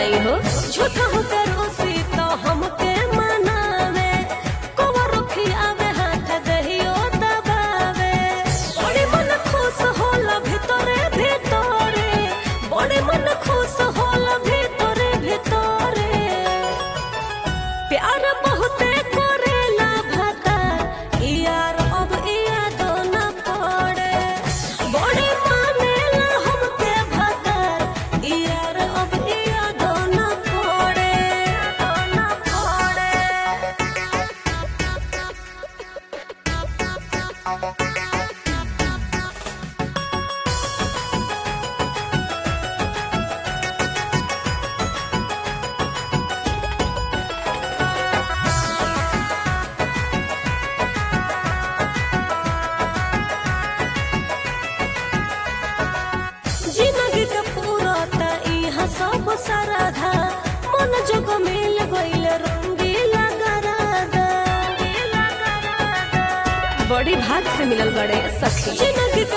बताई हो झूठा हो करोसी तो हमके मनावे कोवर खियावे हाथ दहियो दबावे बड़े मन खुश होला भितरे भितरे बड़े मन खुश होला भितरे भितरे प्यार बहुते करेला भाता यार अब याद न पड़े बड़े मानेला हमके भाता यार अब याद न पड़े न पड़े जिंदगी के पूरा त इहाँ सब सराधा मन जग मिल गइल रंगीला गरादा बड़ी भाग से मिलल बड़े सखी जिंदगी के